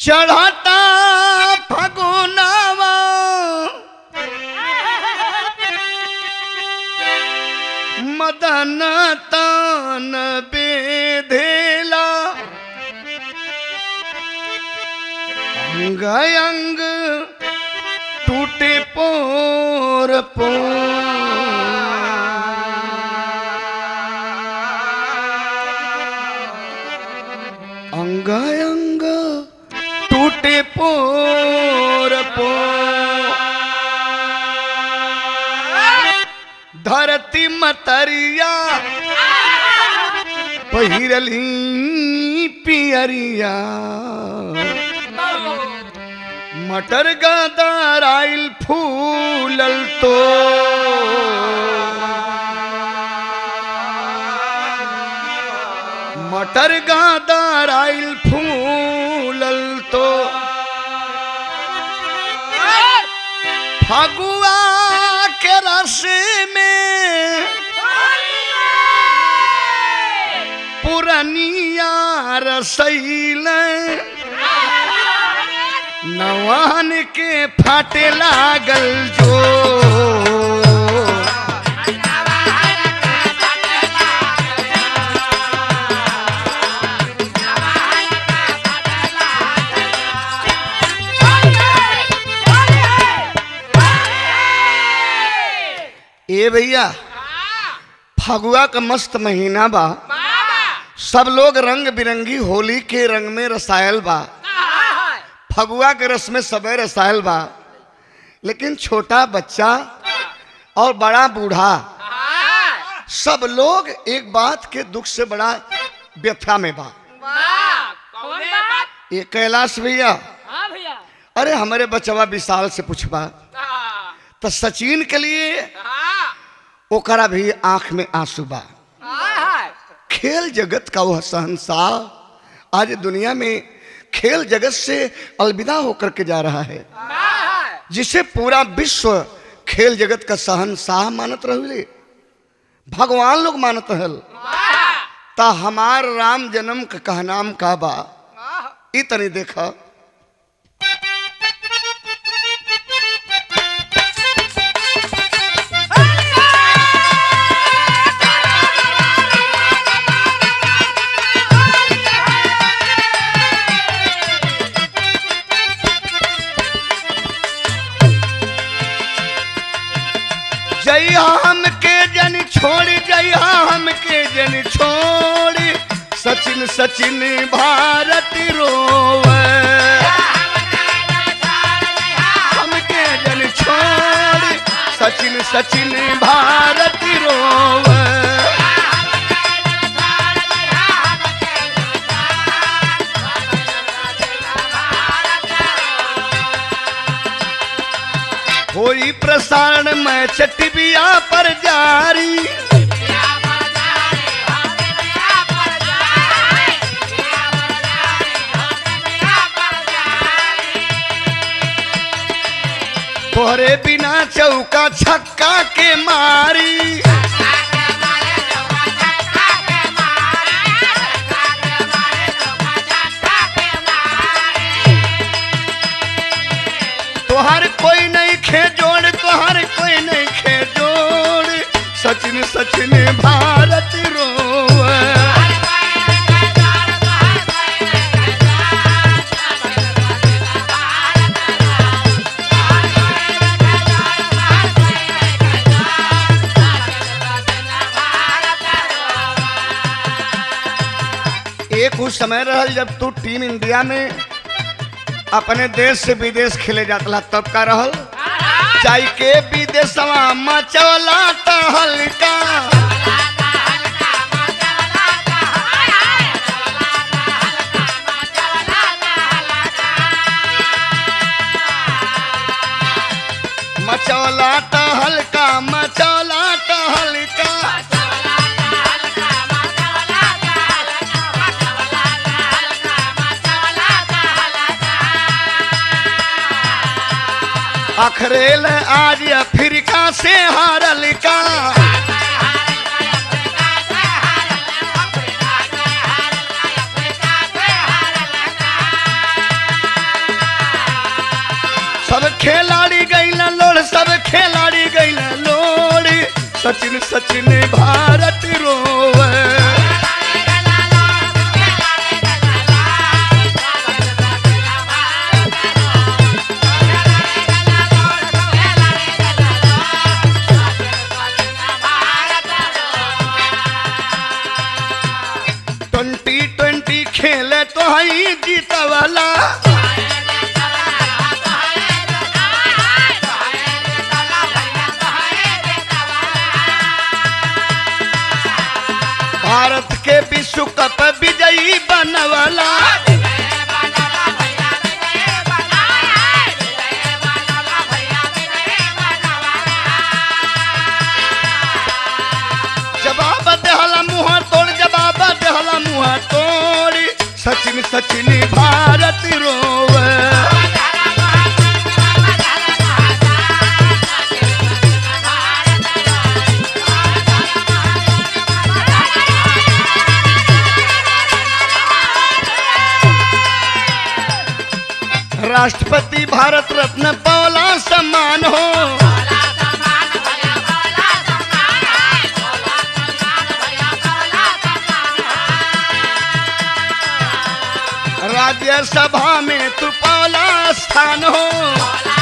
चढ़ता फगुनावा मदन तान बेधेला अंग अंग टूटे पोर पोर अंग अंग टूटे पोर पोर धरती मतरिया पहिरली पियरिया मटर गदार आइल फूलल तो मटर गदार आइल फूलल तो फगुआ के रस में पुरनिया रसैल नवान के फाटे लागल जो ए भैया फगुआ का मस्त महीना बा सब लोग रंग बिरंगी होली के रंग में रसायल बा फगुआ के रस में सबे रसायल बा लेकिन छोटा बच्चा और बड़ा बूढ़ा सब लोग एक बात के दुख से बड़ा व्यथा में बा ये कैलाश भैया अरे हमारे बचवा विशाल से पूछबा तो सचिन के लिए ओकरा भी आंख में आंसू बा खेल जगत का वह शहंशाह आज दुनिया में खेल जगत से अलविदा होकर के जा रहा है जिसे पूरा विश्व खेल जगत का शहंशाह मानत रहे भगवान लोग मानत हल ता हमार राम जन्म का कहनाम का बा ई तनी देखा जइया हमके जन छोड़ जइया हमके जन छोड़ सचिन सचिन भारत रोवे हमके जन छोड़ सचिन सचिन भारत रोवे होई प्रसारण में चटिबिया पर जारी तोहरे बिना चौका छक्का के मारी तोहर कोई नहीं खे जोड़ तोहर कोई नहीं खे जोड़ सचिन सचिन भारत रोवे एक उस समय रहल जब तू टीम इंडिया में अपने देश से विदेश खेले जाता तब का रहल चाय के विदेशवा मचौला हल्का मचौला हल्का मचौला हल्का अखरेल आज अफ्रीका से हारल का खिलाड़ी गईल लोड़ सब खिलाड़ी गईल लोड़ी सचिन सचिन भारत रोवे ट्वेंटी ट्वेंटी खेले तो हई जीतवाला भारत के विश्व कप विजयी बनवाला जवाब देहला मुंह तोड़ जवाब देहला मुंह तोड़ी सचिन सचिन भारत रोवे राष्ट्रपति भारत रत्न पौला सम्मान हो राज्यसभा में तू पौला स्थान हो